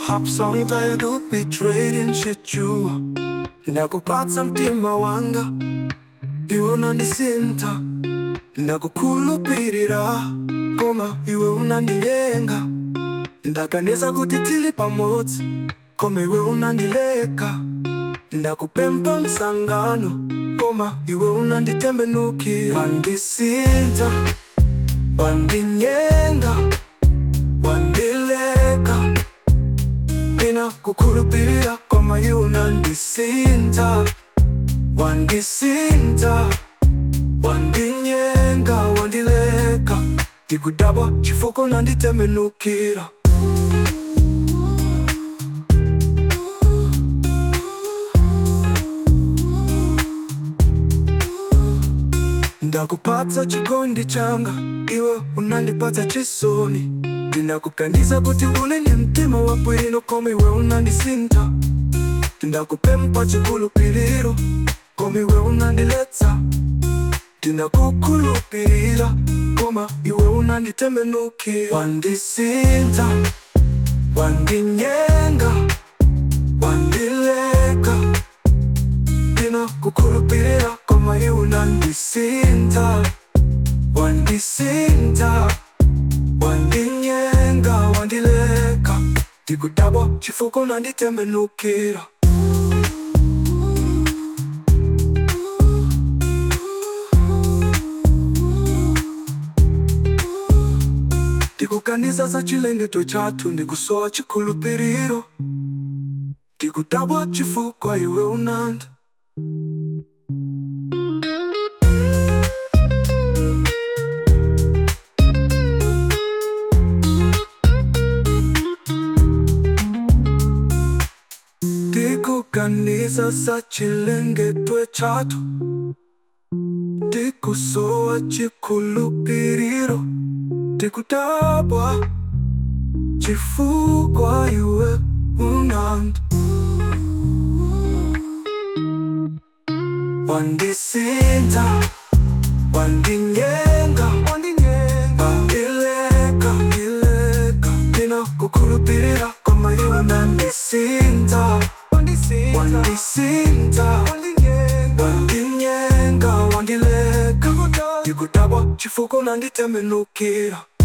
hapsonga betrayed in shijua nakupatsa mtima wanga iwe unandisinta nakukhulupirira koma iwe unandilenga ndaganiza kuti tili pamodzi koma iwe unandileka ndakupempha msangano koma iwe unanditembenukira wandisinta wandinyenga wandileka ina kukhulupirira koma iwe unandisinta wandisinta wandinyenga wandileka ndikudabwa chifukwa unanditembenukira ndakupatsa chikondi changa iwe unandipatsa chisoni ndinakuganiza kuti uli ni mtima wabwino koma iwe unandisinta ndakupempha chikhulupiriro koma iwe unandiletsa ndinakukhulupirira koma iwe unanditembenukira wandisinta wandinyenga wandileka ndinakukhulupirira koma iwe unandisinta wandisinta wandinyenga wandileka ndikudabwa chifukwa unanditembenukira ndikuganiza za chilengeto chathu ndikusowa chikhulupiriro ndikudabwa chifukwa iwe unanda ndikuganiza za chilengeto chathu ndikusowa chikhulupiriro ndikudabwa chifukwa iwe unanda wandisinta wandinyenga wandileka ndileka ndinakukhulupirira koma iwe unandisinta wandisinta wandinyenga wandileka ndikudabwa chifukwa unanditembenukira